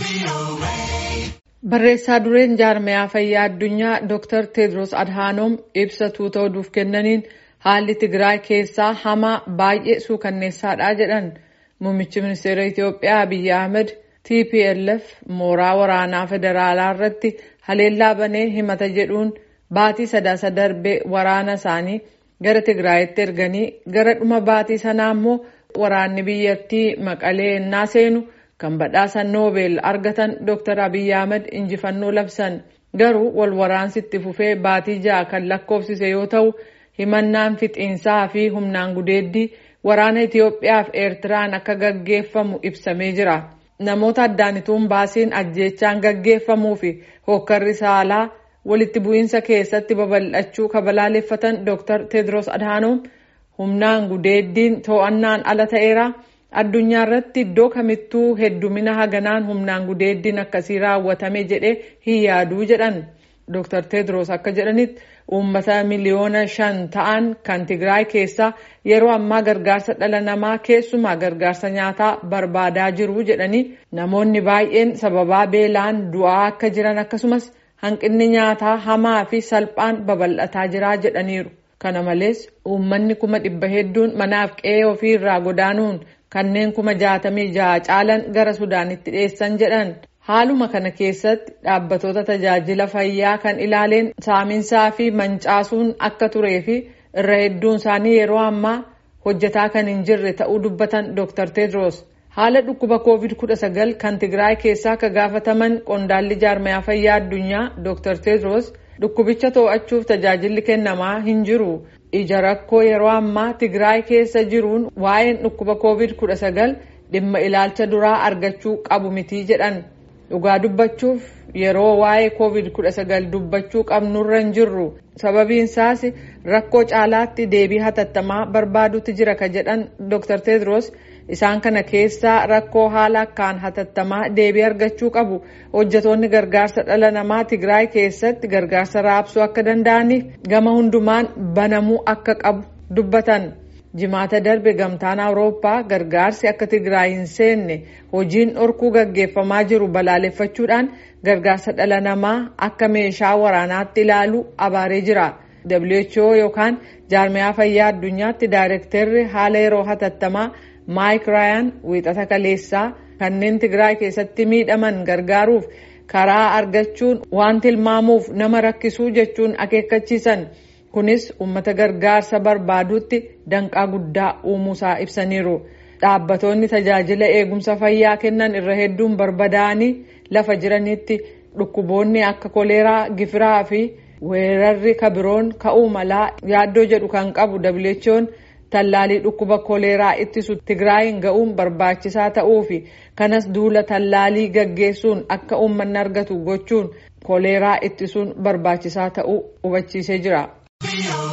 Barreessaa dureen jaarmayaa fayyaa addunyaa Dr. Tedros Adhanom ibsa tuuta oduuf kennaniin haalli Tigraay keessaa hamaa baay'ee suukanneessaadha jedhan. Muummichi ministeera Itoophiyaa Abiyyi Ahmed TPLF mooraa waraanaa federaalaa irratti haleellaa banee himata jedhuun baatii sadaasa darbee waraana isaanii gara Tigraayitti erganii gara dhuma baatii sanaa immoo waraanni biyyattii maqalee ennaa seenu kan badhaasa noobel argatan Dr. Abiyyi Ahmed injifannoo labsan. Garuu wal waraansi itti fufee baatii ja'a kan lakkoofsise yoo ta'u himannaan fixiinsaa fi humnaan gudeeddii waraana Itoophiyaa fi Eertiraan akka gaggeeffamu ibsamee jira. Namoota addaanituun baasiin ajjeechaan gaggeeffamuu fi hokkarri saalaa walitti bu'iinsa keessatti babal'achuu kabalaaleffatan Dr. Tedros Adhanom humnaan gudeeddiin to'annaan ala ta'eera. Addunyaa irratti iddoo kamittuu heddumina haganaan humnaan gudeeddiin akkasii raawwatame jedhee hin yaaduu jedhan. Dr. Tedros akka jedhanitti uummata miliyoona shan ta'an kan Tigraay keessaa yeroo ammaa gargaarsa dhala namaa keessumaa gargaarsa nyaataa barbaadaa jiru jedhanii namoonni baay'een sababaa beelaan du'aa akka jiran akkasumas hanqinni nyaataa hamaa fi salphaan babal'ataa jira jedhaniiru. Kana malees uummanni kuma dhibba hedduun manaaf qe'ee ofii irraa godaanuun kanneen kuma jaatamii ja'a caalan gara Sudaanitti dhiyeessan jedhan. Haaluma kana keessatti dhaabbatoota tajaajila fayyaa kan ilaaleen saaminsaa fi mancaasuun akka turee fi irra hedduun isaanii yeroo ammaa hojjetaa kan hin jirre ta'uu dubbatan Dr. Tedros. Haala dhukkuba COVID-19 kan Tigraay keessaa akka gaafataman qondaalli jaarmayaa fayyaa addunyaa Dr. Tedros dhukkubicha to'achuuf tajaajilli kennamaa hin jiru. Ija rakkoo yeroo ammaa Tigraay keessa jiruun waa'een dhukkuba COVID-19 dhimma ilaalcha duraa argachuu qabu mitii jedhan. Dhugaa dubbachuuf yeroo waa'ee COVID-19 dubbachuu qabnurra hin jirru. Sababiin isaas rakkoo caalaatti deebii hatattamaa barbaadutti jira ka jedhan Dr. Tedros isaan kana keessaa rakkoo haala akkaan hatattamaa deebii argachuu qabu. Hojjetoonni gargaarsa dhala namaa Tigraay keessatti gargaarsa raabsuu akka danda'aniif gama hundumaan banamuu akka qabu dubbatan. Jimaata darbe gamtaan Awurooppaa gargaarsi akka Tigraay hin seenne hojiin dhorkuu gaggeeffamaa jiru balaaleffachuudhaan gargaarsa dhala namaa akka meeshaa waraanaatti ilaalu abaaree jira. WHO yookaan jaarmayaa fayyaa addunyaatti daayirektarri haala yeroo hatattamaa Maayik Raayaan wiixata kaleessaa kanneen Tigraay keessatti miidhaman gargaaruuf karaa argachuun waan tilmaamuuf nama rakkisuu jechuun akeekkachiisan. kunis uummata gargaarsa barbaadutti danqaa guddaa uumuusaa ibsaniiru. Dhaabbatoonni tajaajila eegumsa fayyaa kennan irra hedduun barbadaa'anii lafa jiranitti dhukkuboonni akka koleeraa, gifiraa fi weerarri kabiroon ka'uu malaa yaaddoo jedhu kan qabu WHO'n tallaalii dhukkuba koleeraa ittisu Tigraayin ga'uun barbaachisaa ta'uu fi kanas duula tallaalii gaggeessuun akka uummanni argatu gochuun koleeraa ittisuun barbaachisaa ta'uu hubachiisee jira.